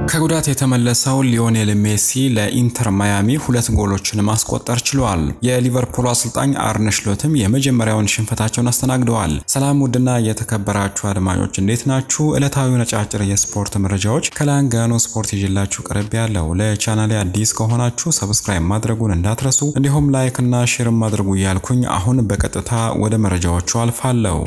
ከጉዳት የተመለሰው ሊዮኔል ሜሲ ለኢንተር ማያሚ ሁለት ጎሎችን ማስቆጠር ችሏል። የሊቨርፑል አሰልጣኝ አርነ ስሎትም የመጀመሪያውን ሽንፈታቸውን አስተናግደዋል። ሰላም ውድና የተከበራችሁ አድማጮች እንዴት ናችሁ? ዕለታዊ ነጫጭር የስፖርት መረጃዎች ከላንጋኖ ስፖርት ይዤላችሁ ቀርብ ያለው። ለቻናሌ አዲስ ከሆናችሁ ሰብስክራይብ ማድረጉን እንዳትረሱ፣ እንዲሁም ላይክ እና ሼርም አድርጉ እያልኩኝ አሁን በቀጥታ ወደ መረጃዎቹ አልፋለሁ።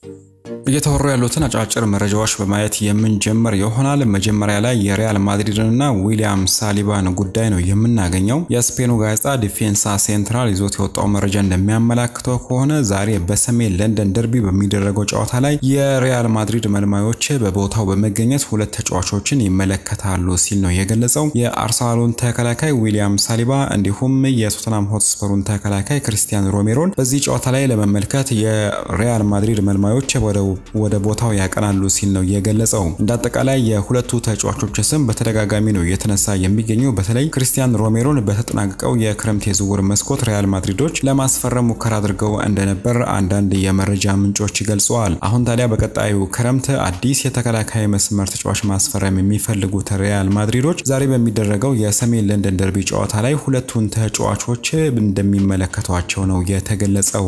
እየተወሩ ያሉትን አጫጭር መረጃዎች በማየት የምንጀምር ይሆናል። መጀመሪያ ላይ የሪያል ማድሪድንና ዊሊያም ሳሊባን ጉዳይ ነው የምናገኘው። የስፔኑ ጋዜጣ ዲፌንሳ ሴንትራል ይዞት የወጣው መረጃ እንደሚያመላክተው ከሆነ ዛሬ በሰሜን ለንደን ደርቢ በሚደረገው ጨዋታ ላይ የሪያል ማድሪድ መልማዮች በቦታው በመገኘት ሁለት ተጫዋቾችን ይመለከታሉ ሲል ነው የገለጸው። የአርሰናሉን ተከላካይ ዊሊያም ሳሊባ እንዲሁም የቶተናም ሆትስፐሩን ተከላካይ ክሪስቲያን ሮሜሮን በዚህ ጨዋታ ላይ ለመመልከት የሪያል ማድሪድ መልማዮች ወደ ቦታው ያቀናሉ ሲል ነው የገለጸው። እንደ አጠቃላይ የሁለቱ ተጫዋቾች ስም በተደጋጋሚ ነው የተነሳ የሚገኘው። በተለይ ክሪስቲያን ሮሜሮን በተጠናቀቀው የክረምት የዝውውር መስኮት ሪያል ማድሪዶች ለማስፈረም ሙከራ አድርገው እንደነበር አንዳንድ የመረጃ ምንጮች ገልጸዋል። አሁን ታዲያ በቀጣዩ ክረምት አዲስ የተከላካይ መስመር ተጫዋች ማስፈረም የሚፈልጉት ሪያል ማድሪዶች ዛሬ በሚደረገው የሰሜን ለንደን ደርቢ ጨዋታ ላይ ሁለቱን ተጫዋቾች እንደሚመለከቷቸው ነው የተገለጸው።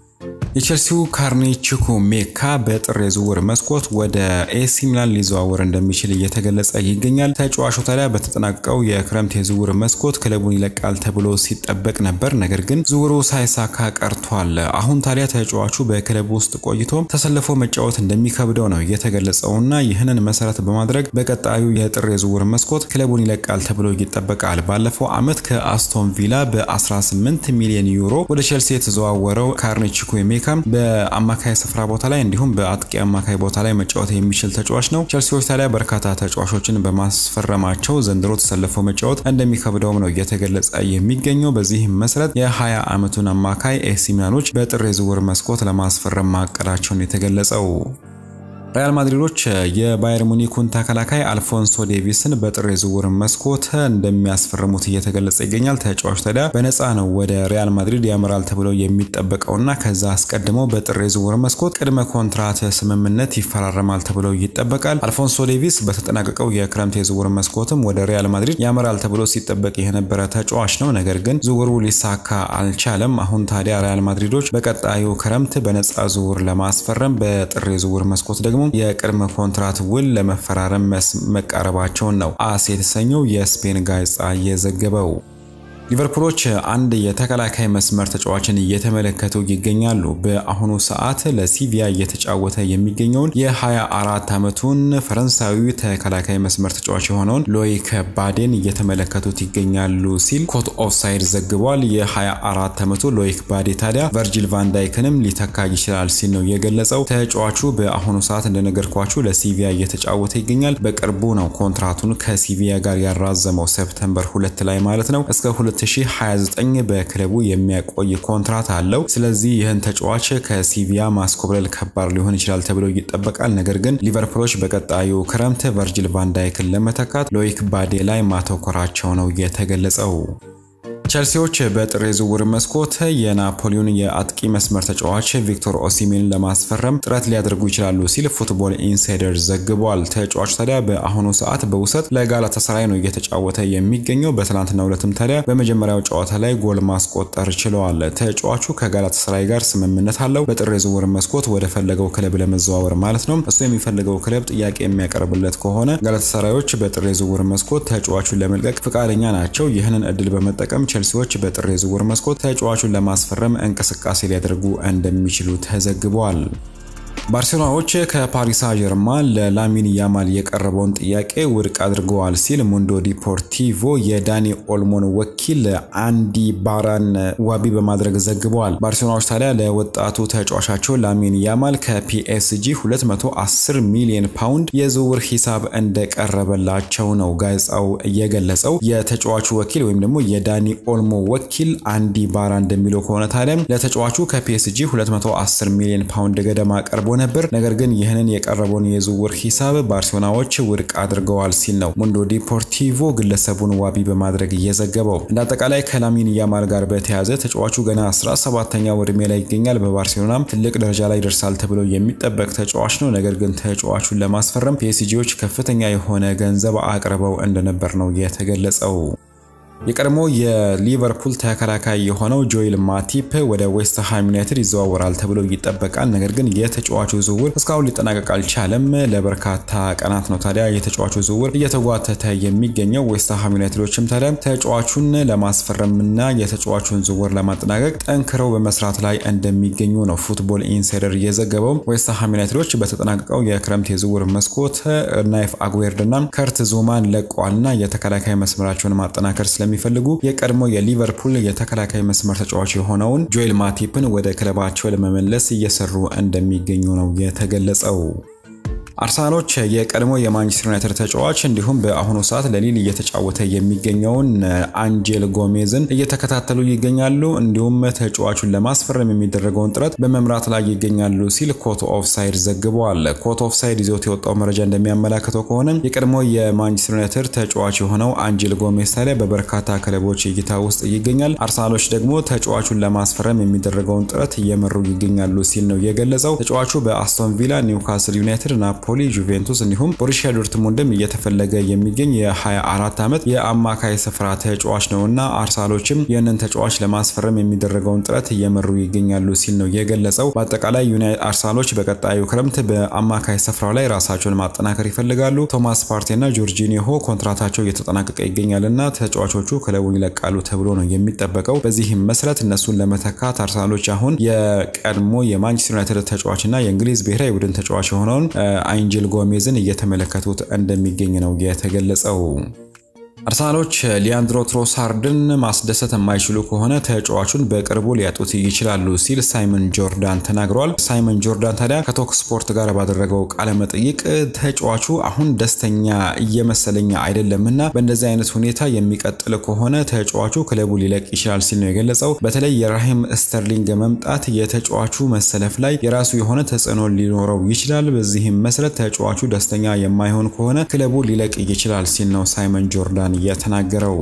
የቼልሲው ካርኒ ቺኩ ሜካ በጥር የዝውውር መስኮት ወደ ኤሲ ሚላን ሊዘዋወር እንደሚችል እየተገለጸ ይገኛል። ተጫዋቹ ታዲያ በተጠናቀቀው የክረምት የዝውውር መስኮት ክለቡን ይለቃል ተብሎ ሲጠበቅ ነበር። ነገር ግን ዝውውሩ ሳይሳካ ቀርቷል። አሁን ታዲያ ተጫዋቹ በክለቡ ውስጥ ቆይቶ ተሰልፎ መጫወት እንደሚከብደው ነው የተገለጸውና ይህንን መሰረት በማድረግ በቀጣዩ የጥር የዝውውር መስኮት ክለቡን ይለቃል ተብሎ ይጠበቃል። ባለፈው ዓመት ከአስቶን ቪላ በ18 ሚሊዮን ዩሮ ወደ ቼልሲ የተዘዋወረው ካርኒ ቺኩ ሜካ በአማካይ ስፍራ ቦታ ላይ እንዲሁም በአጥቂ አማካይ ቦታ ላይ መጫወት የሚችል ተጫዋች ነው። ቼልሲዎች ታዲያ በርካታ ተጫዋቾችን በማስፈረማቸው ዘንድሮ ተሰልፈው መጫወት እንደሚከብደውም ነው እየተገለጸ የሚገኘው። በዚህም መሰረት የ20 ዓመቱን አማካይ ኤሲ ሚላኖች በጥር የዝውውር መስኮት ለማስፈረም ማቀዳቸውን የተገለጸው። ሪያል ማድሪዶች የባየር ሙኒኩን ተከላካይ አልፎንሶ ዴቪስን በጥር የዝውውር መስኮት እንደሚያስፈርሙት እየተገለጸ ይገኛል። ተጫዋቹ ታዲያ በነፃ ነው ወደ ሪያል ማድሪድ ያመራል ተብሎ የሚጠበቀውና ከዛ አስቀድሞ በጥር የዝውውር መስኮት ቅድመ ኮንትራት ስምምነት ይፈራረማል ተብሎ ይጠበቃል። አልፎንሶ ዴቪስ በተጠናቀቀው የክረምት የዝውውር መስኮትም ወደ ሪያል ማድሪድ ያመራል ተብሎ ሲጠበቅ የነበረ ተጫዋች ነው። ነገር ግን ዝውውሩ ሊሳካ አልቻለም። አሁን ታዲያ ሪያል ማድሪዶች በቀጣዩ ክረምት በነፃ ዝውውር ለማስፈረም በጥር የዝውውር መስኮት ደግሞ የቅድመ ኮንትራት ውል ለመፈራረም መቃረባቸውን ነው አስ የተሰኘው የስፔን ጋዜጣ የዘገበው። ሊቨርፑሎች አንድ የተከላካይ መስመር ተጫዋችን እየተመለከቱ ይገኛሉ። በአሁኑ ሰዓት ለሲቪያ እየተጫወተ የሚገኘውን የ24 ዓመቱን ፈረንሳዊ ተከላካይ መስመር ተጫዋች የሆነውን ሎይክ ባዴን እየተመለከቱት ይገኛሉ ሲል ኮት ኦፍሳይድ ዘግቧል። የ24 ዓመቱ ሎይክ ባዴ ታዲያ ቨርጂል ቫንዳይክንም ሊተካ ይችላል ሲል ነው የገለጸው። ተጫዋቹ በአሁኑ ሰዓት እንደነገርኳችሁ ለሲቪያ እየተጫወተ ይገኛል። በቅርቡ ነው ኮንትራቱን ከሲቪያ ጋር ያራዘመው ሴፕተምበር ሁለት ላይ ማለት ነው እስከ 2029 በክለቡ የሚያቆይ ኮንትራት አለው። ስለዚህ ይህን ተጫዋች ከሲቪያ ማስኮብለል ከባድ ሊሆን ይችላል ተብሎ ይጠበቃል። ነገር ግን ሊቨርፑሎች በቀጣዩ ክረምት ቨርጂል ቫንዳይክን ለመተካት ሎይክ ባዴ ላይ ማተኮራቸው ነው የተገለጸው። ቸልሲዎች በጥር የዝውውር መስኮት የናፖሊዮን የአጥቂ መስመር ተጫዋች ቪክቶር ኦሲሜን ለማስፈረም ጥረት ሊያደርጉ ይችላሉ ሲል ፉትቦል ኢንሳይደር ዘግቧል። ተጫዋቹ ታዲያ በአሁኑ ሰዓት በውሰት ለጋላታሳራይ ነው እየተጫወተ የሚገኘው። በትናንትናው ዕለትም ታዲያ በመጀመሪያው ጨዋታ ላይ ጎል ማስቆጠር ችለዋል። ተጫዋቹ ከጋላታሳራይ ጋር ስምምነት አለው። በጥር የዝውውር መስኮት ወደ ፈለገው ክለብ ለመዘዋወር ማለት ነው። እሱ የሚፈልገው ክለብ ጥያቄ የሚያቀርብለት ከሆነ ጋላታሳራዮች በጥር የዝውውር መስኮት ተጫዋቹን ለመልቀቅ ፈቃደኛ ናቸው። ይህንን እድል በመጠቀም ቼልሲዎች በጥር የዝውውር መስኮት ተጫዋቹን ለማስፈረም እንቅስቃሴ ሊያደርጉ እንደሚችሉ ተዘግቧል። ባርሴሎናዎች ከፓሪስ ጀርማ ለላሚን ያማል የቀረበውን ጥያቄ ውድቅ አድርገዋል ሲል ሙንዶ ዲፖርቲቮ የዳኒ ኦልሞን ወኪል አንዲ ባራን ዋቢ በማድረግ ዘግበዋል። ባርሴሎናዎች ታዲያ ለወጣቱ ተጫዋቻቸው ላሚን ያማል ከፒኤስጂ 210 ሚሊዮን ፓውንድ የዝውውር ሂሳብ እንደቀረበላቸው ነው ጋዜጣው የገለጸው። የተጫዋቹ ወኪል ወይም ደግሞ የዳኒ ኦልሞ ወኪል አንዲ ባራ እንደሚለው ከሆነ ታዲያም ለተጫዋቹ ከፒኤስጂ 210 ሚሊዮን ፓውንድ ገደማ ቀርቦ ነበር። ነገር ግን ይህንን የቀረበውን የዝውውር ሂሳብ ባርሴሎናዎች ውድቅ አድርገዋል ሲል ነው ሙንዶ ዲፖርቲቮ ግለሰቡን ዋቢ በማድረግ እየዘገበው። እንደ አጠቃላይ ከላሚን ያማል ጋር በተያያዘ ተጫዋቹ ገና 17ኛ ዕድሜ ላይ ይገኛል። በባርሴሎናም ትልቅ ደረጃ ላይ ደርሳል ተብሎ የሚጠበቅ ተጫዋች ነው። ነገር ግን ተጫዋቹን ለማስፈረም ፒኤስጂዎች ከፍተኛ የሆነ ገንዘብ አቅርበው እንደነበር ነው የተገለጸው። የቀድሞ የሊቨርፑል ተከላካይ የሆነው ጆኤል ማቲፕ ወደ ዌስትሃም ዩናይትድ ይዘዋወራል ተብሎ ይጠበቃል። ነገር ግን የተጫዋቹ ዝውውር እስካሁን ሊጠናቀቅ አልቻለም። ለበርካታ ቀናት ነው ታዲያ የተጫዋቹ ዝውውር እየተጓተተ የሚገኘው። ዌስትሃም ዩናይትዶችም ታዲያ ተጫዋቹን ለማስፈረምና የተጫዋቹን ዝውውር ለማጠናቀቅ ጠንክረው በመስራት ላይ እንደሚገኙ ነው ፉትቦል ኢንሳይደር እየዘገበው። ዌስትሃም ዩናይትዶች በተጠናቀቀው የክረምት የዝውውር መስኮት ናይፍ አጉዌርድና ከርት ዙማን ለቀዋልና የተከላካይ መስመራቸውን ማጠናከር ስለ የሚፈልጉ የቀድሞ የሊቨርፑል የተከላካይ መስመር ተጫዋች የሆነውን ጆኤል ማቲፕን ወደ ክለባቸው ለመመለስ እየሰሩ እንደሚገኙ ነው የተገለጸው። አርሰናሎች የቀድሞ የማንቸስተር ዩናይትድ ተጫዋች እንዲሁም በአሁኑ ሰዓት ለሊል እየተጫወተ የሚገኘውን አንጄል ጎሜዝን እየተከታተሉ ይገኛሉ። እንዲሁም ተጫዋቹን ለማስፈረም የሚደረገውን ጥረት በመምራት ላይ ይገኛሉ ሲል ኮት ኦፍሳይድ ዘግበዋል። ኮት ኦፍሳይድ ይዞት የወጣው መረጃ እንደሚያመላክተው ከሆነ የቀድሞ የማንቸስተር ዩናይትድ ተጫዋች የሆነው አንጄል ጎሜዝ ታዲያ በበርካታ ክለቦች እይታ ውስጥ ይገኛል። አርሰናሎች ደግሞ ተጫዋቹን ለማስፈረም የሚደረገውን ጥረት እየመሩ ይገኛሉ ሲል ነው የገለጸው። ተጫዋቹ በአስቶን ቪላ፣ ኒውካስል ዩናይትድ ናፖሊ፣ ጁቬንቱስ እንዲሁም ቦሩሲያ ዶርትሙንድም እየተፈለገ የሚገኝ የ24 ዓመት የአማካይ ስፍራ ተጫዋች ነው እና አርሰናሎችም ይህንን ተጫዋች ለማስፈረም የሚደረገውን ጥረት እየመሩ ይገኛሉ ሲል ነው የገለጸው። በአጠቃላይ አርሰናሎች በቀጣዩ ክረምት በአማካይ ስፍራው ላይ ራሳቸውን ማጠናከር ይፈልጋሉ። ቶማስ ፓርቴና ጆርጂኒሆ ኮንትራታቸው እየተጠናቀቀ ይገኛል እና ተጫዋቾቹ ክለቡን ይለቃሉ ተብሎ ነው የሚጠበቀው። በዚህም መሰረት እነሱን ለመተካት አርሰናሎች አሁን የቀድሞ የማንቸስተር ዩናይትድ ተጫዋች እና የእንግሊዝ ብሔራዊ ቡድን ተጫዋች የሆነውን አንጀል ጎሜዝን እየተመለከቱት እንደሚገኝ ነው የተገለጸው። አርሰናሎች ሊያንድሮ ትሮሳርድን ማስደሰት የማይችሉ ከሆነ ተጫዋቹን በቅርቡ ሊያጡት ይችላሉ ሲል ሳይመን ጆርዳን ተናግሯል። ሳይመን ጆርዳን ታዲያ ከቶክ ስፖርት ጋር ባደረገው ቃለ መጠይቅ ተጫዋቹ አሁን ደስተኛ እየመሰለኝ አይደለምና በእንደዚህ አይነት ሁኔታ የሚቀጥል ከሆነ ተጫዋቹ ክለቡ ሊለቅ ይችላል ሲል ነው የገለጸው። በተለይ የራሂም ስተርሊንግ መምጣት የተጫዋቹ መሰለፍ ላይ የራሱ የሆነ ተጽዕኖ ሊኖረው ይችላል። በዚህም መሰረት ተጫዋቹ ደስተኛ የማይሆን ከሆነ ክለቡ ሊለቅ ይችላል ሲል ነው ሳይመን ጆርዳን የተናገረው።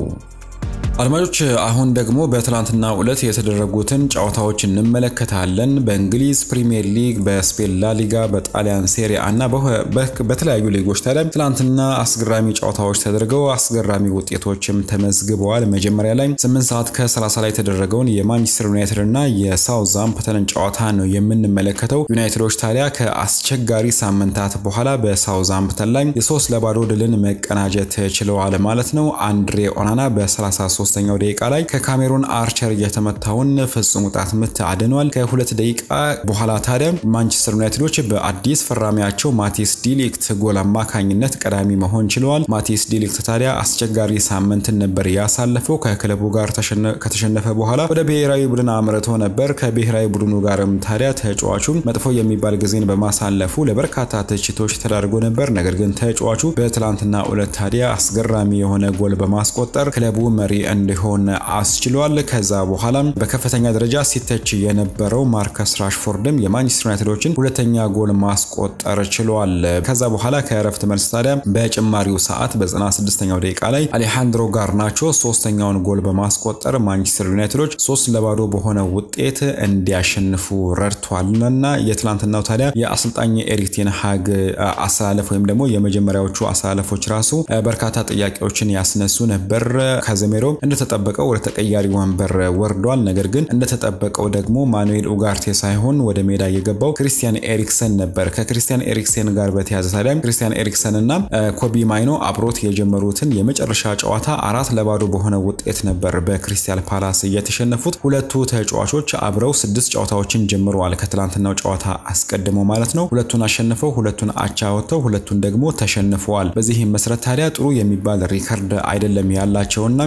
አድማጮች አሁን ደግሞ በትላንትና ዕለት የተደረጉትን ጨዋታዎች እንመለከታለን። በእንግሊዝ ፕሪሚየር ሊግ፣ በስፔን ላሊጋ፣ በጣሊያን ሴሪያ እና በተለያዩ ሊጎች ታዲያ ትላንትና አስገራሚ ጨዋታዎች ተደርገው አስገራሚ ውጤቶችም ተመዝግበዋል። መጀመሪያ ላይ 8 ሰዓት ከ30 ላይ የተደረገውን የማንቸስተር ዩናይትድ እና የሳውዛምፕተንን ጨዋታ ነው የምንመለከተው። ዩናይትዶች ታዲያ ከአስቸጋሪ ሳምንታት በኋላ በሳውዛምፕተን ላይ የሶስት ለባዶ ድልን መቀናጀት ችለዋል ማለት ነው። አንድሬ ኦናና በ33 ሶስተኛው ደቂቃ ላይ ከካሜሩን አርቸር የተመታውን ፍጹም ቅጣት ምት አድኗል። ከሁለት ደቂቃ በኋላ ታዲያ ማንቸስተር ዩናይትዶች በአዲስ ፈራሚያቸው ማቲስ ዲሊክት ጎል አማካኝነት ቀዳሚ መሆን ችለዋል። ማቲስ ዲሊክት ታዲያ አስቸጋሪ ሳምንትን ነበር ያሳለፈው። ከክለቡ ጋር ከተሸነፈ በኋላ ወደ ብሔራዊ ቡድን አምርቶ ነበር። ከብሔራዊ ቡድኑ ጋርም ታዲያ ተጫዋቹ መጥፎ የሚባል ጊዜን በማሳለፉ ለበርካታ ትችቶች ተዳርጎ ነበር። ነገር ግን ተጫዋቹ በትላንትና ዕለት ታዲያ አስገራሚ የሆነ ጎል በማስቆጠር ክለቡ መሪ እንዲሆን አስችሏል። ከዛ በኋላም በከፍተኛ ደረጃ ሲተች የነበረው ማርከስ ራሽፎርድም የማንቸስተር ዩናይትዶችን ሁለተኛ ጎል ማስቆጠር ችሏል። ከዛ በኋላ ከእረፍት መልስ ታዲያ በጭማሪው ሰዓት በ96ኛው ደቂቃ ላይ አሌሃንድሮ ጋርናቾ ሶስተኛውን ጎል በማስቆጠር ማንቸስተር ዩናይትዶች ሶስት ለባዶ በሆነ ውጤት እንዲያሸንፉ ረድቷልና የትላንትናው ታዲያ የአሰልጣኝ ኤሪክ ቴን ሃግ አሰላለፍ ወይም ደግሞ የመጀመሪያዎቹ አሰላለፎች ራሱ በርካታ ጥያቄዎችን ያስነሱ ነበር። ካዘሜሮ እንደተጠበቀው ወደ ተቀያሪ ወንበር ወርዷል። ነገር ግን እንደተጠበቀው ደግሞ ማኑኤል ኡጋርቴ ሳይሆን ወደ ሜዳ የገባው ክሪስቲያን ኤሪክሰን ነበር። ከክሪስቲያን ኤሪክሰን ጋር በተያዘ ታዲያ ክሪስቲያን ኤሪክሰን እና ኮቢ ማይኖ አብሮት የጀመሩትን የመጨረሻ ጨዋታ አራት ለባዶ በሆነ ውጤት ነበር በክሪስታል ፓላስ እየተሸነፉት። ሁለቱ ተጫዋቾች አብረው ስድስት ጨዋታዎችን ጀምረዋል ከትላንትናው ጨዋታ አስቀድሞ ማለት ነው። ሁለቱን አሸንፈው ሁለቱን አቻ ወጥተው ሁለቱን ደግሞ ተሸንፈዋል። በዚህም መሰረት ታዲያ ጥሩ የሚባል ሪከርድ አይደለም ያላቸውና ይህን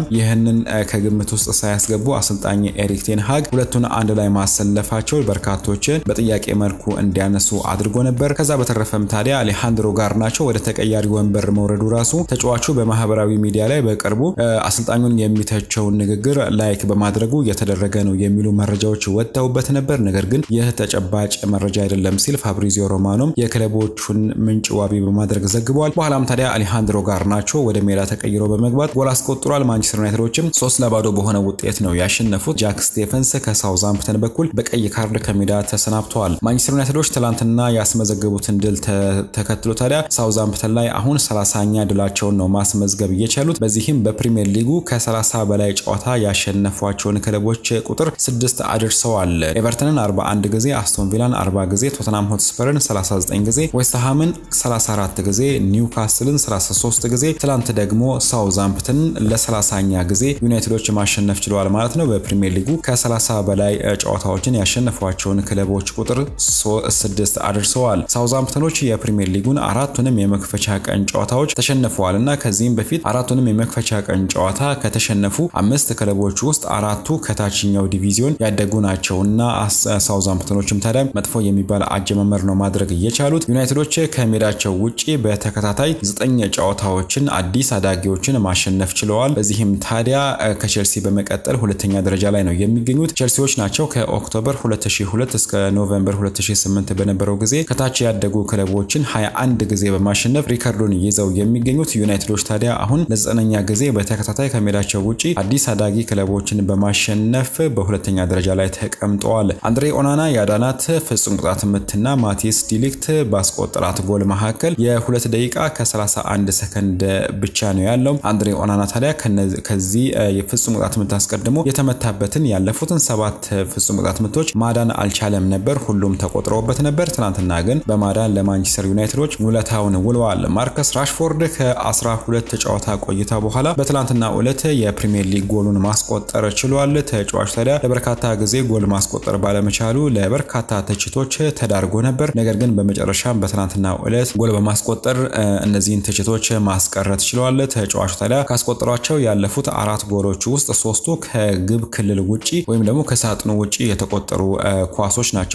ይህንን ከግምት ውስጥ ሳያስገቡ አሰልጣኝ ኤሪክ ቴን ሃግ ሁለቱን አንድ ላይ ማሰለፋቸው በርካቶችን በጥያቄ መልኩ እንዲያነሱ አድርጎ ነበር። ከዛ በተረፈም ታዲያ አሌሃንድሮ ጋርናቾ ወደ ተቀያሪ ወንበር መውረዱ ራሱ ተጫዋቹ በማህበራዊ ሚዲያ ላይ በቅርቡ አሰልጣኙን የሚተቸውን ንግግር ላይክ በማድረጉ የተደረገ ነው የሚሉ መረጃዎች ወጥተውበት ነበር። ነገር ግን ይህ ተጨባጭ መረጃ አይደለም ሲል ፋብሪዚዮ ሮማኖም የክለቦቹን ምንጭ ዋቢ በማድረግ ዘግቧል። በኋላም ታዲያ አሌሃንድሮ ጋርናቾ ወደ ሜዳ ተቀይሮ በመግባት ጎል አስቆጥሯል። ማንቸስተር ዩናይትዶችም ሶስት ለባዶ በሆነ ውጤት ነው ያሸነፉት። ጃክ ስቴፈንስ ከሳውዛምፕተን በኩል በቀይ ካርድ ከሜዳ ተሰናብተዋል። ማንቸስተር ዩናይትዶች ትላንትና ያስመዘገቡትን ድል ተከትሎ ታዲያ ሳውዛምፕተን ላይ አሁን ሰላሳኛ ድላቸውን ነው ማስመዝገብ እየቻሉት። በዚህም በፕሪሚየር ሊጉ ከ30 በላይ ጨዋታ ያሸነፏቸውን ክለቦች ቁጥር ስድስት አድርሰዋል። ኤቨርተንን 41 ጊዜ፣ አስቶን ቪላን 40 ጊዜ፣ ቶተናም ሆትስፐርን 39 ጊዜ፣ ዌስትሃምን 34 ጊዜ፣ ኒውካስልን 33 ጊዜ፣ ትላንት ደግሞ ሳውዛምፕተንን ለ30ኛ ጊዜ ዩናይትዶች ማሸነፍ ችለዋል ማለት ነው። በፕሪሚየር ሊጉ ከ30 በላይ ጨዋታዎችን ያሸነፏቸውን ክለቦች ቁጥር ስድስት አድርሰዋል። ሳውዛምፕተኖች የፕሪሚየር ሊጉን አራቱንም የመክፈቻ ቀን ጨዋታዎች ተሸንፈዋል እና ከዚህም በፊት አራቱንም የመክፈቻ ቀን ጨዋታ ከተሸነፉ አምስት ክለቦች ውስጥ አራቱ ከታችኛው ዲቪዚዮን ያደጉ ናቸው እና ሳውዛምፕተኖችም ታዲያ መጥፎ የሚባል አጀማመር ነው ማድረግ እየቻሉት። ዩናይትዶች ከሜዳቸው ውጪ በተከታታይ ዘጠኝ ጨዋታዎችን አዲስ አዳጊዎችን ማሸነፍ ችለዋል። በዚህም ታዲያ ከቼልሲ በመቀጠል ሁለተኛ ደረጃ ላይ ነው የሚገኙት። ቼልሲዎች ናቸው ከኦክቶበር 2002 እስከ ኖቬምበር 2008 በነበረው ጊዜ ከታች ያደጉ ክለቦችን 21 ጊዜ በማሸነፍ ሪከርዱን ይዘው የሚገኙት። ዩናይትዶች ታዲያ አሁን ለዘጠነኛ ጊዜ በተከታታይ ከሜዳቸው ውጪ አዲስ አዳጊ ክለቦችን በማሸነፍ በሁለተኛ ደረጃ ላይ ተቀምጠዋል። አንድሬ ኦናና ያዳናት ፍጹም ቅጣት ምትና ማቲስ ዲሊክት ባስቆጠራት ጎል መካከል የሁለት ደቂቃ ከ31 ሰከንድ ብቻ ነው ያለው። አንድሬ ኦናና ታዲያ ከዚህ የፍጹም ቅጣት ምት አስቀድሞ የተመታበትን ያለፉትን ሰባት ፍጹም ቅጣት ምቶች ማዳን አልቻለም ነበር። ሁሉም ተቆጥረውበት ነበር። ትናንትና ግን በማዳን ለማንቸስተር ዩናይትዶች ውለታውን ውለዋል። ማርከስ ራሽፎርድ ከ12 ጨዋታ ቆይታ በኋላ በትናንትና ዕለት የፕሪሚየር ሊግ ጎሉን ማስቆጠር ችሏል። ተጫዋች ታዲያ ለበርካታ ጊዜ ጎል ማስቆጠር ባለመቻሉ ለበርካታ ትችቶች ተዳርጎ ነበር። ነገር ግን በመጨረሻም በትናንትና ዕለት ጎል በማስቆጠር እነዚህን ትችቶች ማስቀረት ችለዋል። ተጫዋቹ ታዲያ ካስቆጠሯቸው ያለፉት አራት ጎሎች ውስጥ ሶስቱ ከግብ ክልል ውጪ ወይም ደግሞ ከሳጥኑ ውጪ የተቆጠሩ ኳሶች ናቸው።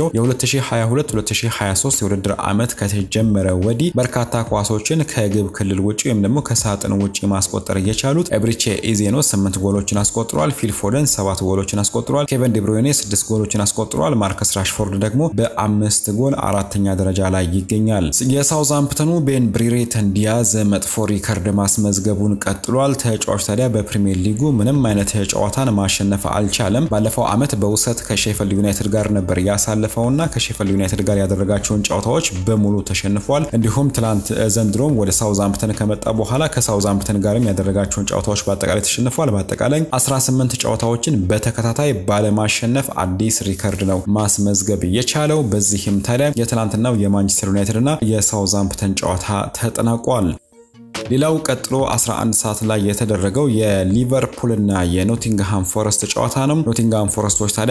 የ2022-2023 የውድድር ዓመት ከተጀመረ ወዲህ በርካታ ኳሶችን ከግብ ክልል ውጪ ወይም ደግሞ ከሳጥን ውጪ ማስቆጠር እየቻሉት ኤብሪቼ ኢዜኖ 8 ጎሎችን አስቆጥሯል። ፊል ፎደን 7 ጎሎችን አስቆጥሯል። ኬቨን ዲብሮይኔ 6 ጎሎችን አስቆጥሯል። ማርከስ ራሽፎርድ ደግሞ በአምስት ጎል አራተኛ ደረጃ ላይ ይገኛል። የሳውዛምፕተኑ ቤን ብሪሬተን ዲያዝ መጥፎ ሪከርድ ማስመዝገቡን ቀጥሏል። ተጫዋች ታዲያ በፕሪሚየር ሊጉ ምንም አይነት ጨዋታን ማሸነፍ አልቻለም። ባለፈው ዓመት በውሰት ከሼፈልድ ዩናይትድ ጋር ነበር ያሳለፈውና ከሼፈልድ ዩናይትድ ጋር ያደረጋቸውን ጨዋታዎች በሙሉ ተሸንፏል። እንዲሁም ትላንት ዘንድሮም ወደ ሳውዛምፕተን ከመጣ በኋላ ከሳውዛምፕተን ጋርም ያደረጋቸውን ጨዋታዎች በአጠቃላይ ተሸንፏል። በአጠቃላይ 18 ጨዋታዎችን በተከታታይ ባለማሸነፍ አዲስ ሪከርድ ነው ማስመዝገብ የቻለው። በዚህም ታዲያ የትላንትናው የማንቸስተር ዩናይትድ እና የሳውዛምፕተን ጨዋታ ተጠናቋል። ሌላው ቀጥሎ 11 ሰዓት ላይ የተደረገው የሊቨርፑልና የኖቲንግሃም ፎረስት ጨዋታ ነው። ኖቲንግሃም ፎረስቶች ታዲያ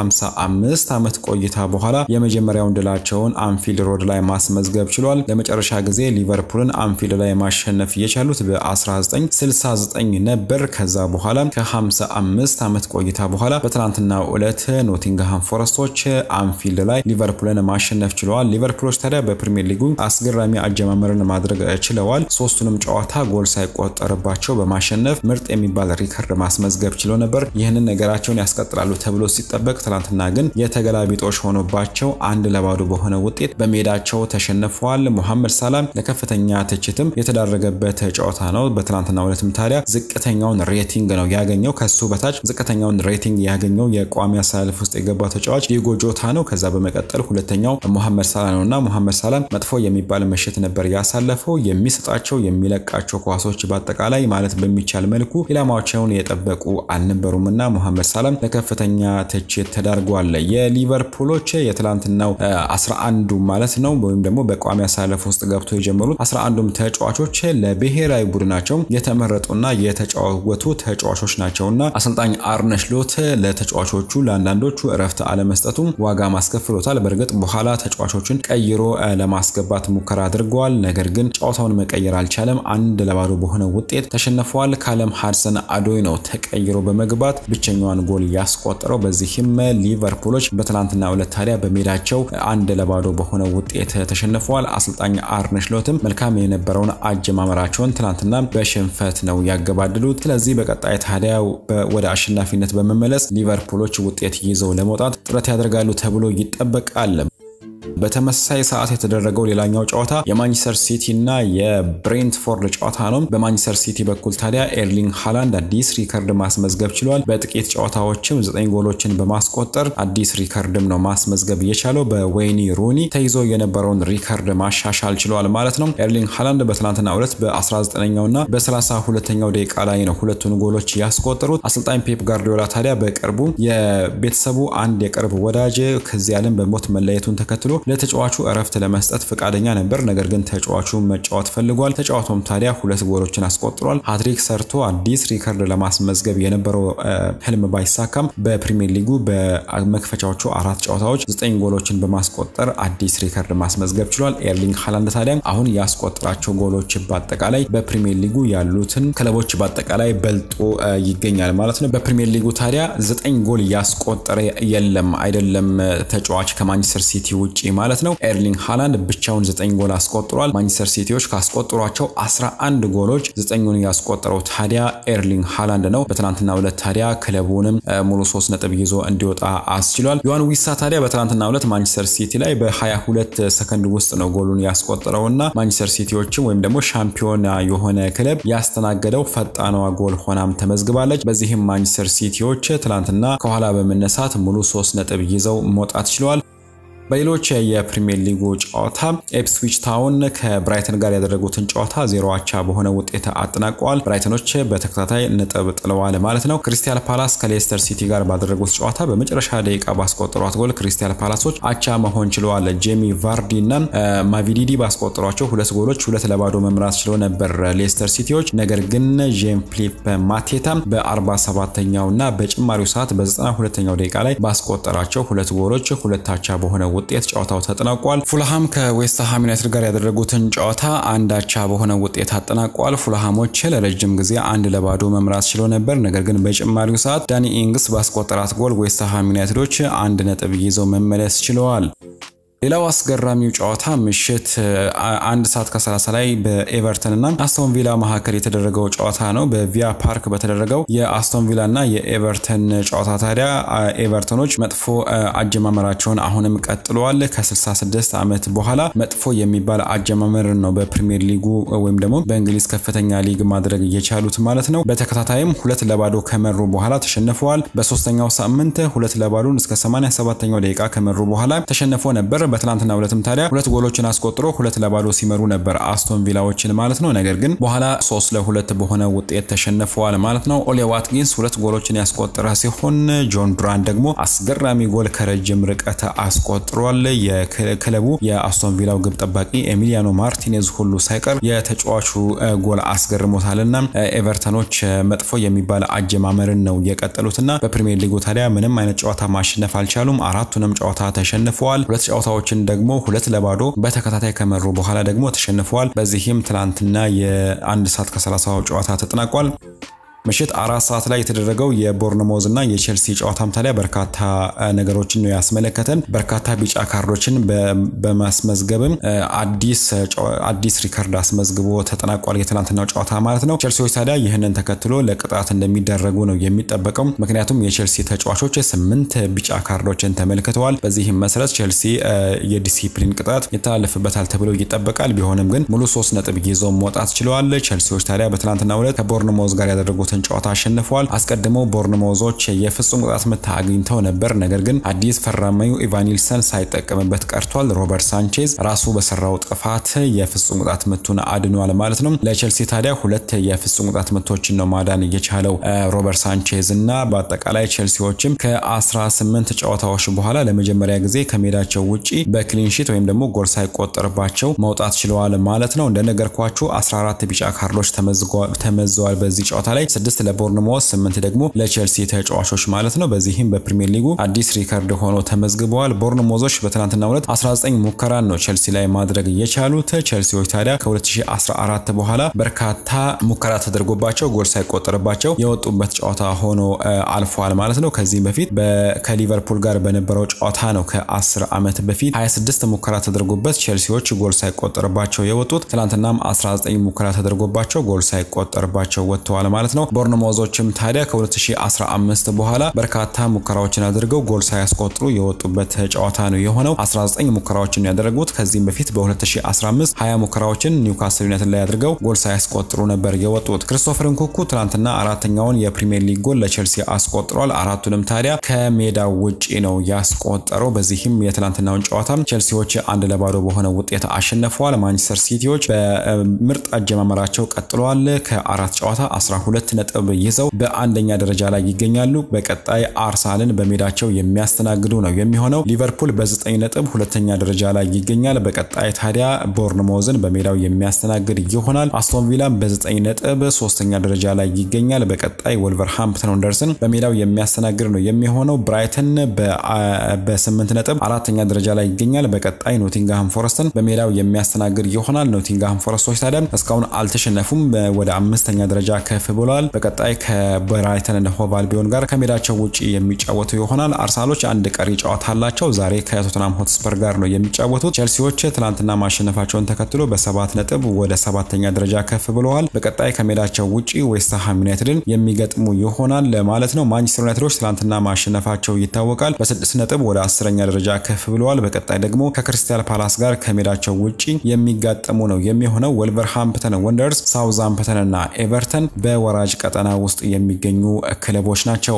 ከ55 ዓመት ቆይታ በኋላ የመጀመሪያውን ድላቸውን አንፊልድ ሮድ ላይ ማስመዝገብ ችሏል። ለመጨረሻ ጊዜ ሊቨርፑልን አንፊልድ ላይ ማሸነፍ የቻሉት በ1969 ነበር። ከዛ በኋላ ከ55 ዓመት ቆይታ በኋላ በትናንትናው ዕለት ኖቲንግሃም ፎረስቶች አንፊልድ ላይ ሊቨርፑልን ማሸነፍ ችለዋል። ሊቨርፑሎች ታዲያ በፕሪሚየር ሊጉ አስገራሚ አጀማመርን ማድረግ ችለዋል። ሶስቱንም ጨዋታ ጎል ሳይቆጠርባቸው በማሸነፍ ምርጥ የሚባል ሪከርድ ማስመዝገብ ችሎ ነበር። ይህንን ነገራቸውን ያስቀጥላሉ ተብሎ ሲጠበቅ ትናንትና ግን የተገላቢጦሽ ሆኖባቸው አንድ ለባዶ በሆነ ውጤት በሜዳቸው ተሸንፈዋል። ሙሐመድ ሳላም ለከፍተኛ ትችትም የተዳረገበት ጨዋታ ነው። በትናንትና ዕለትም ታዲያ ዝቅተኛውን ሬቲንግ ነው ያገኘው። ከሱ በታች ዝቅተኛውን ሬቲንግ ያገኘው የቋሚ አሰላለፍ ውስጥ የገባው ተጫዋች ዲጎ ጆታ ነው። ከዛ በመቀጠል ሁለተኛው ሙሐመድ ሳላ ነው እና ሙሐመድ ሳላም መጥፎ የሚባል ምሽት ነበር ያሳለፈው የሚሰጣቸው የሚለቃቸው ኳሶች በአጠቃላይ ማለት በሚቻል መልኩ ኢላማቸውን የጠበቁ አልነበሩም እና ሙሐመድ ሳላም ለከፍተኛ ትችት ተዳርጓል። የሊቨርፑሎች የትላንትናው 11ዱ ማለት ነው ወይም ደግሞ በቋሚ አሰላለፍ ውስጥ ገብቶ የጀመሩት 11ዱም ተጫዋቾች ለብሔራዊ ቡድናቸው የተመረጡና የተጫወቱ ተጫዋቾች ናቸውና አሰልጣኝ አርነ ስሎት ለተጫዋቾቹ ለአንዳንዶቹ እረፍት አለመስጠቱ ዋጋ ማስከፍሎታል። በእርግጥ በኋላ ተጫዋቾችን ቀይሮ ለማስገባት ሙከራ አድርገዋል። ነገር ግን ጨዋታውን መቀየር አልቻለም። አንድ ለባዶ በሆነ ውጤት ተሸንፈዋል። ካለም ሃድሰን አዶይ ነው ተቀይሮ በመግባት ብቸኛዋን ጎል ያስቆጠረው። በዚህም ሊቨርፑሎች በትናንትና ዕለት ታዲያ በሜዳቸው አንድ ለባዶ በሆነ ውጤት ተሸንፈዋል። አሰልጣኝ አርነ ስሎትም መልካም የነበረውን አጀማመራቸውን ትናንትና በሽንፈት ነው ያገባደሉት። ስለዚህ በቀጣይ ታዲያ ወደ አሸናፊነት በመመለስ ሊቨርፑሎች ውጤት ይዘው ለመውጣት ጥረት ያደርጋሉ ተብሎ ይጠበቃል። በተመሳሳይ ሰዓት የተደረገው ሌላኛው ጨዋታ የማንቸስተር ሲቲ እና የብሬንትፎርድ ጨዋታ ነው። በማንቸስተር ሲቲ በኩል ታዲያ ኤርሊንግ ሃላንድ አዲስ ሪከርድ ማስመዝገብ ችሏል። በጥቂት ጨዋታዎችም ዘጠኝ ጎሎችን በማስቆጠር አዲስ ሪከርድም ነው ማስመዝገብ የቻለው። በዌይኒ ሩኒ ተይዞ የነበረውን ሪከርድ ማሻሻል ችሏል ማለት ነው። ኤርሊንግ ሃላንድ በትናንትናው ዕለት በ19ኛው እና በ32ኛው ደቂቃ ላይ ነው ሁለቱን ጎሎች ያስቆጠሩት። አሰልጣኝ ፔፕ ጋርዲዮላ ታዲያ በቅርቡ የቤተሰቡ አንድ የቅርብ ወዳጅ ከዚህ ዓለም በሞት መለየቱን ተከትሎ ለተጫዋቹ እረፍት ለመስጠት ፈቃደኛ ነበር። ነገር ግን ተጫዋቹ መጫወት ፈልጓል። ተጫዋቱም ታዲያ ሁለት ጎሎችን አስቆጥሯል። ሃትሪክ ሰርቶ አዲስ ሪከርድ ለማስመዝገብ የነበረው ህልም ባይሳካም በፕሪሚየር ሊጉ በመክፈቻዎቹ አራት ጨዋታዎች ዘጠኝ ጎሎችን በማስቆጠር አዲስ ሪከርድ ማስመዝገብ ችሏል። ኤርሊንግ ሃላንድ ታዲያ አሁን ያስቆጠራቸው ጎሎች በአጠቃላይ በፕሪሚየር ሊጉ ያሉትን ክለቦች በአጠቃላይ በልጦ ይገኛል ማለት ነው። በፕሪሚየር ሊጉ ታዲያ ዘጠኝ ጎል ያስቆጠረ የለም አይደለም ተጫዋች ከማንቸስተር ሲቲ ውጪ ማለት ነው። ኤርሊንግ ሃላንድ ብቻውን ዘጠኝ ጎል አስቆጥሯል። ማንቸስተር ሲቲዎች ካስቆጠሯቸው 11 ጎሎች ዘጠኙን ያስቆጠረው ታዲያ ኤርሊንግ ሃላንድ ነው። በትናንትናው ዕለት ታዲያ ክለቡንም ሙሉ ሶስት ነጥብ ይዞ እንዲወጣ አስችሏል። ዮሐን ዊሳ ታዲያ በትናንትናው ዕለት ማንቸስተር ሲቲ ላይ በ22 ሰከንድ ውስጥ ነው ጎሉን ያስቆጠረው እና ማንቸስተር ሲቲዎችም ወይም ደግሞ ሻምፒዮና የሆነ ክለብ ያስተናገደው ፈጣኗ ጎል ሆናም ተመዝግባለች። በዚህም ማንቸስተር ሲቲዎች ትናንትና ከኋላ በመነሳት ሙሉ ሶስት ነጥብ ይዘው መውጣት ችለዋል። በሌሎች የፕሪሚየር ሊጉ ጨዋታ ኤፕስዊች ታውን ከብራይተን ጋር ያደረጉትን ጨዋታ ዜሮ አቻ በሆነ ውጤት አጠናቀዋል። ብራይተኖች በተከታታይ ነጥብ ጥለዋል ማለት ነው። ክሪስታል ፓላስ ከሌስተር ሲቲ ጋር ባደረጉት ጨዋታ በመጨረሻ ደቂቃ ባስቆጠሯት ጎል ክሪስታል ፓላሶች አቻ መሆን ችለዋል። ጄሚ ቫርዲ እና ማቪዲዲ ባስቆጠሯቸው ሁለት ጎሎች ሁለት ለባዶ መምራት ችለው ነበር ሌስተር ሲቲዎች። ነገር ግን ጄን ፊሊፕ ማቴታ በ47ኛው እና በጭማሪው ሰዓት በ92ኛው ደቂቃ ላይ ባስቆጠራቸው ሁለት ጎሎች ሁለት አቻ በሆነ ውጤት ጨዋታው ተጠናቋል። ፉልሃም ከዌስትሃም ዩናይትድ ጋር ያደረጉትን ጨዋታ አንድ አቻ በሆነ ውጤት አጠናቋል። ፉልሃሞች ለረጅም ጊዜ አንድ ለባዶ መምራት ችለው ነበር። ነገር ግን በጭማሪው ሰዓት ዳኒ ኢንግስ ባስቆጠራት ጎል ዌስትሃም ዩናይትዶች አንድ ነጥብ ይዘው መመለስ ችለዋል። ሌላው አስገራሚው ጨዋታ ምሽት አንድ ሰዓት ከ30 ላይ በኤቨርተን እና አስቶን ቪላ መካከል የተደረገው ጨዋታ ነው። በቪያ ፓርክ በተደረገው የአስቶን ቪላ እና የኤቨርተን ጨዋታ ታዲያ ኤቨርተኖች መጥፎ አጀማመራቸውን አሁንም ቀጥለዋል። ከ66 ዓመት በኋላ መጥፎ የሚባል አጀማመርን ነው በፕሪሚየር ሊጉ ወይም ደግሞ በእንግሊዝ ከፍተኛ ሊግ ማድረግ እየቻሉት ማለት ነው። በተከታታይም ሁለት ለባዶ ከመሩ በኋላ ተሸንፈዋል። በሶስተኛው ሳምንት ሁለት ለባዶን እስከ 87ኛው ደቂቃ ከመሩ በኋላ ተሸንፎ ነበር። በትናንትና ሁለትም ታዲያ ሁለት ጎሎችን አስቆጥሮ ሁለት ለባዶ ሲመሩ ነበር አስቶን ቪላዎችን ማለት ነው። ነገር ግን በኋላ ሶስት ለሁለት በሆነ ውጤት ተሸንፈዋል ማለት ነው። ኦሌ ዋትኪንስ ሁለት ጎሎችን ያስቆጠረ ሲሆን ጆን ዱራን ደግሞ አስገራሚ ጎል ከረጅም ርቀት አስቆጥሯል። የክለቡ የአስቶን ቪላው ግብ ጠባቂ ኤሚሊያኖ ማርቲኔዝ ሁሉ ሳይቀር የተጫዋቹ ጎል አስገርሞታልና ኤቨርተኖች መጥፎ የሚባል አጀማመርን ነው የቀጠሉትና በፕሪሚየር ሊጉ ታዲያ ምንም አይነት ጨዋታ ማሸነፍ አልቻሉም። አራቱንም ጨዋታ ተሸንፈዋል። ሁለት ጨዋታዎችን ደግሞ ሁለት ለባዶ በተከታታይ ከመሩ በኋላ ደግሞ ተሸንፈዋል። በዚህም ትናንትና የአንድ ሰዓት ከ30 ጨዋታ ተጠናቋል። ምሽት አራት ሰዓት ላይ የተደረገው የቦርንሞዝ እና የቼልሲ ጨዋታም ታዲያ በርካታ ነገሮችን ነው ያስመለከተን። በርካታ ቢጫ ካርዶችን በማስመዝገብም አዲስ ሪከርድ አስመዝግቦ ተጠናቋል። የትናንትናው ጨዋታ ማለት ነው። ቼልሲዎች ታዲያ ይህንን ተከትሎ ለቅጣት እንደሚደረጉ ነው የሚጠበቀው። ምክንያቱም የቼልሲ ተጫዋቾች ስምንት ቢጫ ካርዶችን ተመልክተዋል። በዚህም መሰረት ቼልሲ የዲሲፕሊን ቅጣት ይተላለፍበታል ተብሎ ይጠበቃል። ቢሆንም ግን ሙሉ ሶስት ነጥብ ይዘው መውጣት ችለዋል። ቼልሲዎች ታዲያ በትናንትናው ዕለት ከቦርንሞዝ ጋር ያደረጉት ጨዋታ አሸንፈዋል። አስቀድመው ቦርንሞዞች የፍጹም ቅጣት ምት አግኝተው ነበር። ነገር ግን አዲስ ፈራሚው ኢቫኒልሰን ሳይጠቀምበት ቀርቷል። ሮበርት ሳንቼዝ ራሱ በሰራው ጥፋት የፍጹም ቅጣት ምቱን አድኗል ማለት ነው። ለቼልሲ ታዲያ ሁለት የፍጹም ቅጣት ምቶችን ነው ማዳን እየቻለው ሮበርት ሳንቼዝ እና በአጠቃላይ ቼልሲዎችም ከ18 ጨዋታዎች በኋላ ለመጀመሪያ ጊዜ ከሜዳቸው ውጪ በክሊንሺት ወይም ደግሞ ጎል ሳይቆጠርባቸው መውጣት ችለዋል ማለት ነው። እንደነገርኳችሁ 14 ቢጫ ካርዶች ተመዘዋል በዚህ ጨዋታ ላይ 26 ለቦርንሞስ፣ 8 ደግሞ ለቼልሲ ተጫዋቾች ማለት ነው። በዚህም በፕሪሚየር ሊጉ አዲስ ሪከርድ ሆኖ ተመዝግበዋል። ቦርንሞዞች በትናንትናው ዕለት 19 ሙከራን ነው ቼልሲ ላይ ማድረግ የቻሉት። ቼልሲዎች ታዲያ ከ2014 በኋላ በርካታ ሙከራ ተደርጎባቸው ጎል ሳይቆጠርባቸው የወጡበት ጨዋታ ሆኖ አልፏል ማለት ነው። ከዚህም በፊት ከሊቨርፑል ጋር በነበረው ጨዋታ ነው ከ10 ዓመት በፊት 26 ሙከራ ተደርጎበት ቼልሲዎች ጎል ሳይቆጠርባቸው የወጡት። ትናንትናም 19 ሙከራ ተደርጎባቸው ጎል ሳይቆጠርባቸው ወጥተዋል ማለት ነው። ቦርንሞዞችም ታዲያ ከ2015 በኋላ በርካታ ሙከራዎችን አድርገው ጎል ሳያስቆጥሩ የወጡበት ጨዋታ ነው የሆነው። 19 ሙከራዎችን ያደረጉት ከዚህም በፊት በ2015 20 ሙከራዎችን ኒውካስል ዩናይትድ ላይ አድርገው ጎል ሳያስቆጥሩ ነበር የወጡት። ክሪስቶፈር ንኩኩ ትናንትና አራተኛውን የፕሪሚየር ሊግ ጎል ለቼልሲ አስቆጥሯል። አራቱንም ታዲያ ከሜዳው ውጪ ነው ያስቆጠረው። በዚህም የትናንትናውን ጨዋታ ቼልሲዎች አንድ ለባዶ በሆነ ውጤት አሸንፈዋል። ማንቸስተር ሲቲዎች በምርጥ አጀማመራቸው ቀጥለዋል። ከአራት ጨዋታ 12 ነጥብ ይዘው በአንደኛ ደረጃ ላይ ይገኛሉ። በቀጣይ አርሰናልን በሜዳቸው የሚያስተናግዱ ነው የሚሆነው። ሊቨርፑል በ9 ነጥብ ሁለተኛ ደረጃ ላይ ይገኛል። በቀጣይ ታዲያ ቦርንሞዝን በሜዳው የሚያስተናግድ ይሆናል። አስቶን ቪላም በ9 ነጥብ ሶስተኛ ደረጃ ላይ ይገኛል። በቀጣይ ወልቨርሃምፕተን ወንደርስን በሜዳው የሚያስተናግድ ነው የሚሆነው። ብራይተን በ8 ነጥብ አራተኛ ደረጃ ላይ ይገኛል። በቀጣይ ኖቲንግሃም ፎረስትን በሜዳው የሚያስተናግድ ይሆናል። ኖቲንግሃም ፎረስቶች ታዲያ እስካሁን አልተሸነፉም፣ ወደ አምስተኛ ደረጃ ከፍ ብለዋል። በቀጣይ ከብራይተን እና ሆቭ አልቢዮን ጋር ከሜዳቸው ውጭ የሚጫወቱ ይሆናል። አርሰናሎች አንድ ቀሪ ጨዋታ አላቸው። ዛሬ ከቶተናም ሆትስፐር ጋር ነው የሚጫወቱት። ቼልሲዎች ትናንትና ማሸነፋቸውን ተከትሎ በሰባት ነጥብ ወደ ሰባተኛ ደረጃ ከፍ ብለዋል። በቀጣይ ከሜዳቸው ውጭ ዌስትሃም ዩናይትድን የሚገጥሙ ይሆናል ማለት ነው። ማንቸስተር ዩናይትዶች ትናንትና ማሸነፋቸው ይታወቃል። በስድስት ነጥብ ወደ አስረኛ ደረጃ ከፍ ብለዋል። በቀጣይ ደግሞ ከክሪስታል ፓላስ ጋር ከሜዳቸው ውጭ የሚጋጠሙ ነው የሚሆነው። ወልቨርሃምፕተን ወንደርስ፣ ሳውዝሃምፕተን እና ኤቨርተን በወራጅ ቀጠና ውስጥ የሚገኙ ክለቦች ናቸው።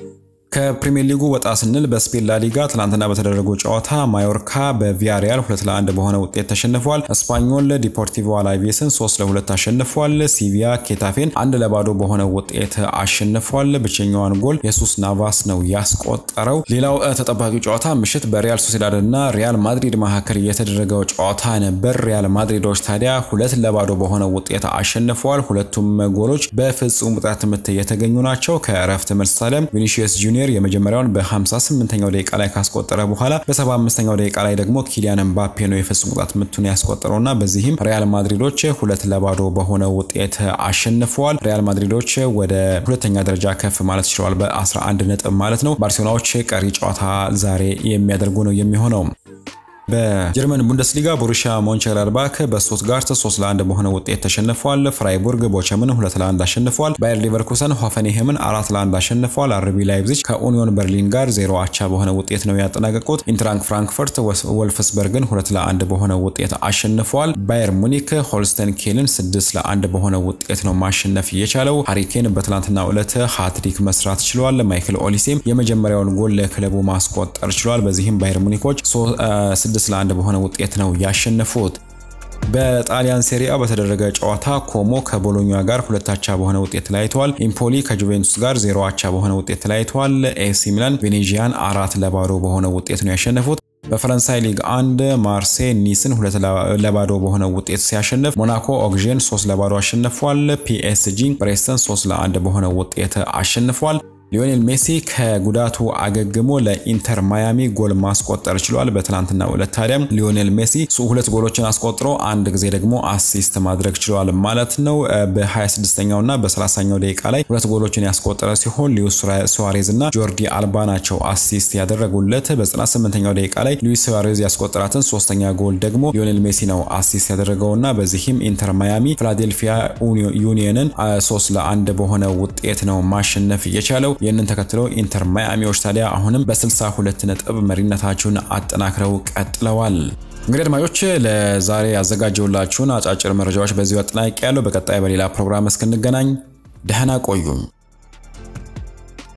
ከፕሪሚየር ሊጉ ወጣ ስንል በስፔን ላሊጋ ትናንትና በተደረገው ጨዋታ ማዮርካ በቪያሪያል ሁለት ለአንድ በሆነ ውጤት ተሸንፏል። እስፓኞል ዲፖርቲቮ አላቬስን ሶስት ለሁለት አሸንፏል። ሲቪያ ኬታፌን አንድ ለባዶ በሆነ ውጤት አሸንፏል። ብቸኛዋን ጎል የሱስ ናቫስ ነው ያስቆጠረው። ሌላው ተጠባቂ ጨዋታ ምሽት በሪያል ሶሴዳድ እና ሪያል ማድሪድ መካከል የተደረገው ጨዋታ ነበር። ሪያል ማድሪዶች ታዲያ ሁለት ለባዶ በሆነ ውጤት አሸንፈዋል። ሁለቱም ጎሎች በፍጹም ቅጣት ምት የተገኙ ናቸው። ከእረፍት መልስ ታዲያ ቪኒሺየስ ጁኒየር የመጀመሪያውን በ58ኛው ደቂቃ ላይ ካስቆጠረ በኋላ በ75ኛው ደቂቃ ላይ ደግሞ ኪሊያን ኤምባፔ ነው የፍጹም ቅጣት ምቱን ያስቆጠረውና በዚህም ሪያል ማድሪዶች ሁለት ለባዶ በሆነ ውጤት አሸንፈዋል። ሪያል ማድሪዶች ወደ ሁለተኛ ደረጃ ከፍ ማለት ችለዋል በ11 ነጥብ ማለት ነው። ባርሴሎናዎች ቀሪ ጨዋታ ዛሬ የሚያደርጉ ነው የሚሆነው። በጀርመን ቡንደስሊጋ ቦሩሺያ ሞንቸንግላድባክ በስቱትጋርት 3 ለ1 በሆነ ውጤት ተሸንፏል። ፍራይቡርግ ቦቸምን 2 ለ1 አሸንፏል። ባየር ሊቨርኩሰን ሆፈንሄምን 4 ለ1 አሸንፏል። አርቢ ላይፕዚግ ከኡኒዮን በርሊን ጋር 0 አቻ በሆነ ውጤት ነው ያጠናቀቁት። ኢንትራንክ ፍራንክፈርት ወልፍስበርግን 2 ለ1 በሆነ ውጤት አሸንፏል። ባየር ሙኒክ ሆልስተን ኬልን 6 ለ1 በሆነ ውጤት ነው ማሸነፍ የቻለው። ሃሪኬን በትናንትናው ዕለት ሃትሪክ መስራት ችሏል። ማይክል ኦሊሴም የመጀመሪያውን ጎል ለክለቡ ማስቆጠር ችሏል። በዚህም ባየር ሙኒኮች ስድስት ለአንድ በሆነ ውጤት ነው ያሸነፉት። በጣሊያን ሴሪአ በተደረገ ጨዋታ ኮሞ ከቦሎኛ ጋር ሁለት አቻ በሆነ ውጤት ተለያይተዋል። ኢምፖሊ ከጁቬንቱስ ጋር ዜሮ አቻ በሆነ ውጤት ተለያይተዋል። ኤሲ ሚላን ቬኔዚያን አራት ለባዶ በሆነ ውጤት ነው ያሸነፉት። በፈረንሳይ ሊግ አንድ ማርሴይ ኒስን ሁለት ለባዶ በሆነ ውጤት ሲያሸንፍ ሞናኮ ኦግዤን ሶስት ለባዶ አሸንፏል። ፒኤስጂ ብሬስተን ሶስት ለአንድ በሆነ ውጤት አሸንፏል። ሊዮኔል ሜሲ ከጉዳቱ አገግሞ ለኢንተር ማያሚ ጎል ማስቆጠር ችሏል። በትናንትናው ዕለት ታዲያ ሊዮኔል ሜሲ ሁለት ጎሎችን አስቆጥሮ አንድ ጊዜ ደግሞ አሲስት ማድረግ ችሏል ማለት ነው። በ26ኛው እና በ30ኛው ደቂቃ ላይ ሁለት ጎሎችን ያስቆጠረ ሲሆን ሉዊስ ሱዋሬዝ እና ጆርዲ አልባ ናቸው አሲስት ያደረጉለት። በ98ኛው ደቂቃ ላይ ሉዊስ ሱዋሬዝ ያስቆጠራትን ሶስተኛ ጎል ደግሞ ሊዮኔል ሜሲ ነው አሲስት ያደረገውና በዚህም ኢንተር ማያሚ ፊላዴልፊያ ዩኒየንን ሶስት ለአንድ በሆነ ውጤት ነው ማሸነፍ የቻለው። ይህንን ተከትሎ ኢንተር ማያሚዎች ታዲያ አሁንም በ62 ነጥብ መሪነታቸውን አጠናክረው ቀጥለዋል። እንግዲህ አድማጮች ለዛሬ ያዘጋጀውላችሁን አጫጭር መረጃዎች በዚሁ አጠናቂ ያለው። በቀጣይ በሌላ ፕሮግራም እስክንገናኝ ደህና ቆዩም።